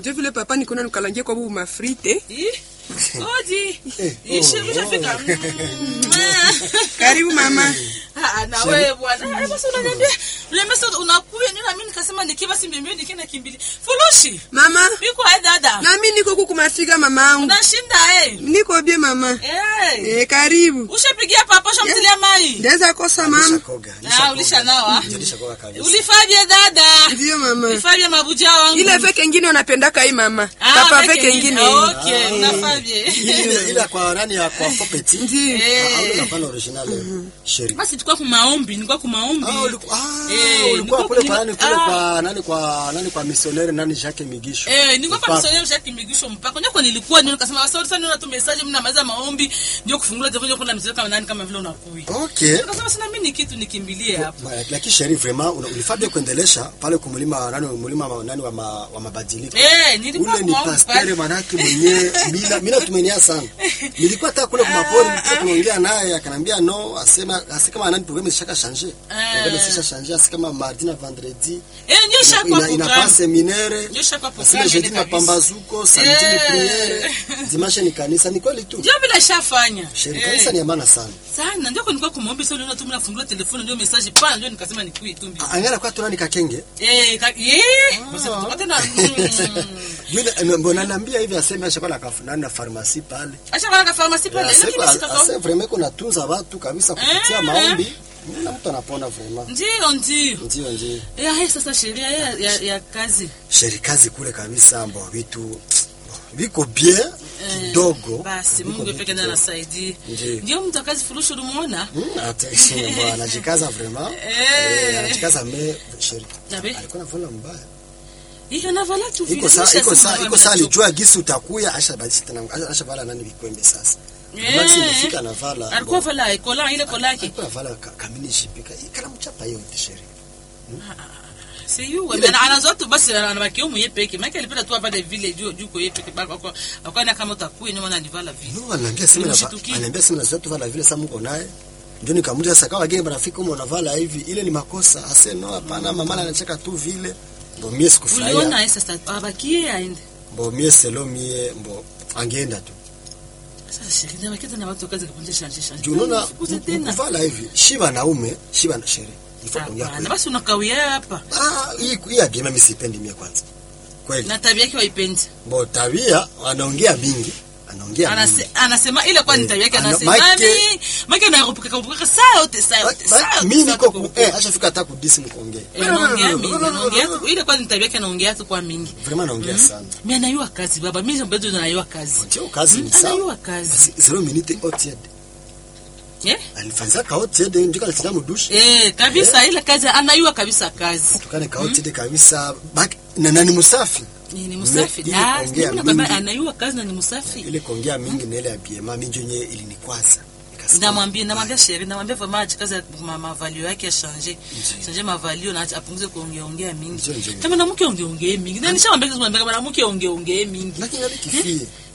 njo vile papa nikona nikalangia kwa bubu mafrite Ih, Odi. Eh, Ishi oh, ushafika. karibu mama Ah, na wewe bwana. Ah, Basi unaniambia, unaniambia sasa unakuja nini na mimi nikasema nikiwa si mbio nikienda kimbili. Furushi. mama Biko hai dada. nami niko kuku mafika mamangu Unashinda eh. niko bie mama Eh. eh, karibu Ushapigia papa shamtilia mai. ndaweza kosa mama Nishakoga, Ah, nishakoga. ulisha nawa. Ndio, nishakoga kabisa. Ulifanya dada. ndio mama Ulifanya mabuja wangu. ile feke ingine unapendaka hii mama Ah, papa fake feke ingine Ah, Okay, unafanya. Ile ile kwa nani ya kwa Fopeti? ndio Ah, au unafanya original sheri. Basi tulikuwa kumaombi, nilikuwa kumaombi. Ah, ulikuwa ah, Eh, ulikuwa nilikuwa kule kwa nani kule ah. kwa nani kwa nani kwa missionnaire nani Jacques Migisho. Eh, nilikuwa kwa Mpaka. msonyo shaki migisho mpaka. Ndio kwa nilikuwa ndio nikasema sorry sana una tu message mna maliza maombi ndio kufungua tv ndio kuna message kama nani kama vile unakui. Okay. Nikasema sina mimi ni kitu nikimbilie hapo. Ma- Lakini sheri vraiment una- ulifaa bien kuendelesha pale kumlima nani mulima ma- nani wa, ma, wa mabadiliko. Eh, nilikuwa ule ni kumaombi pastere pale. manake mwenyewe bila bila tumenia sana nilikuwa hata kule kumapori tulikuwa tunaongea naye akanambia no asema asi kama nani programme ishaka changer programme isha changer asi kama mardi na vendredi Eh, ndio ina, shaka ina, kwa ina program. pas seminaire Ndio shaka kwa asema program jeudi ile kabisa. mapambazuko samedi ni Eh. priere dimanche ni kanisa ni kweli tu Ndio bila shafanya. sheri Eh, kanisa ni ya maana sana Sana ndio kwa nilikuwa kumaombi sasa uliona tu mna fungua telefoni ndio message pana ndio nikasema nikui tu mbi. angana kwa tunani kakenge Eh, ka- eh, basi tupate na mm. yule mbona naambia hivi aseme ashakuwa na kafu nani na pharmacie pale Acha kwa pharmacy pale. Lakini Asema- sitaka. ase vraiment kuna tunza watu kabisa kupitia Eh. maombi na mtu anapona vraiment Ndio ndio. ndio ndio Eh, hai sasa sheria ya, ya, ya kazi. sherikazi kule kabisa mbo vitu viko bien kidogo Basi Viko Mungu bien peke ndiye kidogo. anasaidia. Ndiyo. Ndio mtu akazi furushi ulimuona? Hmm, ata- mbo, anajikaza vraiment Eh. Eh, anajikaza me sheri Nabe. alikuwa nafanya mbaya Hiyo navala tu vile. iko saa iko Nimeshasema saa iko mimi saa nachoka. alijua gisi utakuya asha badilisha tena asha- asha vala nani vikwembe sasa Eh. Maxi imefika na vala Alikuwa mbo, vala kola ile kola yake. alikuwa vala ka- kamini shipika ikala mchapa hiyo tisheri Si yu Ile- ana anazo tu basi anabaki yeye mwenyewe peke. Maana alipenda tu hapa vile juu juu kwa yeye peke bako kwa akaona kama utakuwa nyuma na nivala vile. No, ananiambia sema na Nimeshtukia. ananiambia sema na zetu vala vile sasa mko naye. Ndio nikamuuliza sasa kama wageni marafiki umo unavala hivi ile ni makosa. Ase no hapana mama anacheka tu vile. Mbo mie Uliona sikufurahia. yeye sasa abakie aende. Mbo mie selo mie mbo angeenda tu. Sasa shirini wakati na watu kazi kupunja shanje shanje. Juu unaona Fukuza tena. kuvala hivi shiba naume shiba na shere. Ifo kuongea Hapana, kweli. basi unakawia hapa. Ah hii hii ya mimi sipendi mie kwanza. Kweli. Na tabia yake waipendi. Mbo tabia anaongea mingi. Anaongea mingi. Anase, anasema ile kwa ni Eh, tabia yake ana- anasema Mike- nani? Mike na kupuka kupuka saa yote saa Ba- yote ba- saa yote. Mimi saa niko yote ku- kupuka. eh ashafika hata kudisi mkuongea. Eh, anaongea mingi, anaongea tu- ile kwa ni tabia yake anaongea tu kwa mingi. Vraiment anaongea sana. Mimi anayua kazi baba, mimi bado anayua kazi. Ndio kazi ni Mm, sawa. anayua kazi. Basi zero minute otied. Eh? Alifanya kaotied ndio kalitia mdushi. Eh, kabisa ile kazi anayua kabisa kazi. Tukane kaotied kabisa. Bak na nani musafi. Ni ni msafi. ile Ah, kuongea mimi nakwambia mingi. anayua kazi na ni msafi. Ile kuongea mingi na ile ya BMA mingi yenyewe ilinikwaza. Nikasikia- namwambia namwambia sheri namwambia vraiment kazi ma mavalio yake change change mavalio na apunguze kuongea ongea mingi Ndio, ndio. kama na mke ongea ongea mingi na nishamwambia kama mwanamke ongea ongea mingi Lakini hadi kifie.